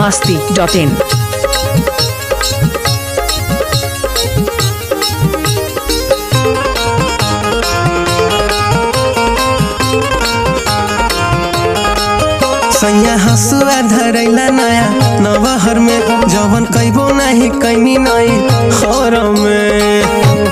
masti.in. सैया हसुआ धरैला नया नवहर में जवन कैबो नाही कैनी नई हर में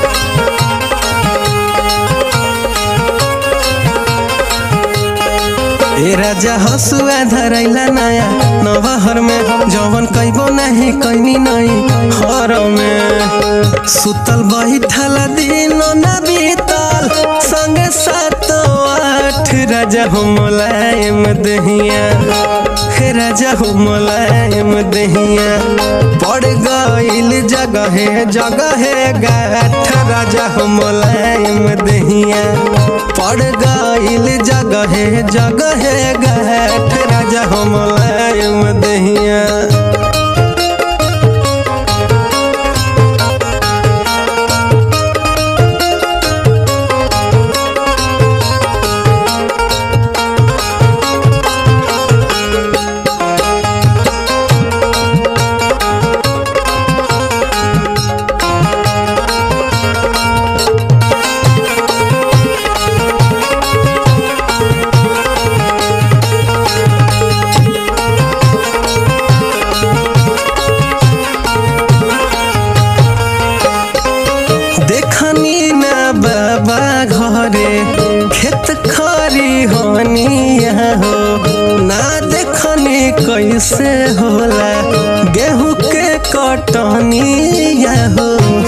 ए राजा हसुआ धरैला नया नवहर में जवन कैबो नाही कैनी नई हर में सुतल बैठल दिन न बीतल संगे सात आठ राजा हो मुलायम दहिया हे राजा हो मुलायम दहिया पड़ गईल जगह जगह गाठ राजा हो मुलायम दहिया पड़ गईल जगह जगह गाठ राजा हो मुलायम दहिया देखनी ना बाबा घरे खेत खरी होनिया हो ना देखनी कैसे होला गेहूं के कटनिया हो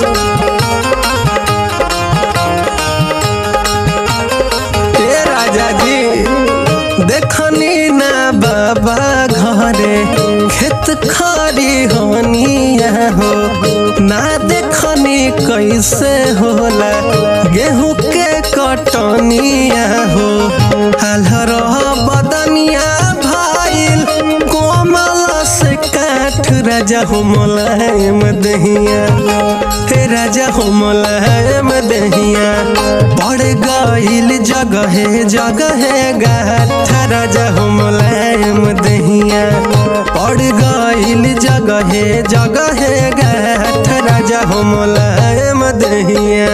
ए राजा जी देखनी ना बाबा घरे खेत खरी होनिया हो ना देखनी कैसे होला गेहूं के कटनिया हो हलहर बदनिया भाईल कोमल से काठ राजा हो मुलायम दहिया हे राजा हो मुलायम दहिया पड़ गईल जगह जगह गाठ राजा हो मुलायम दहिया पड़ गईल जगह जगह गाठ राजा हो मुलायम दहिया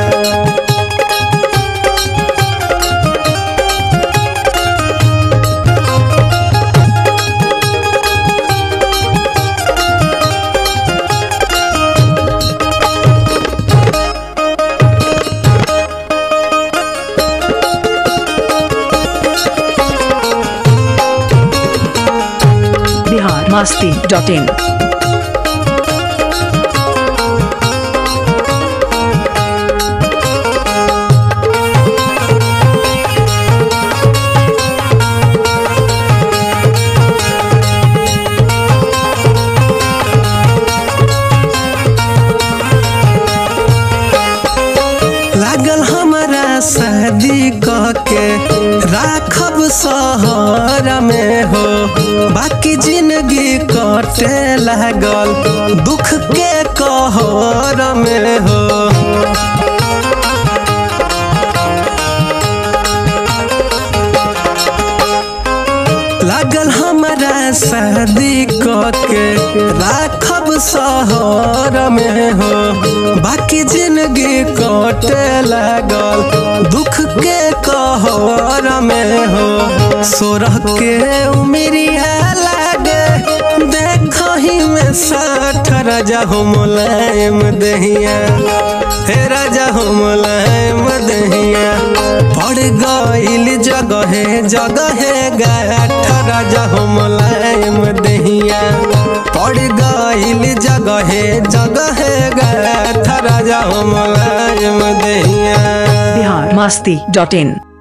Bihar masti.in. लागल हमारा शादी के राखब शहर में हो बाकी जिंदगी कटे लागल दुख के कहर में हो लागल हमारा शादी के राखब शहर में हो बाकी जिंदगी कटे लागल दुख के कहर में हो सोरह के उमरिया लागे देखही में साठ राजा हो मुलायम दहिया हे राजा हो मुलायम दहिया पड़ गईल जगह जगह गाठ राजा हो मुलायम दहिया पड़ गईल जगह जगह गाठ राजा हो मुलायम दहिया Bihar masti.in.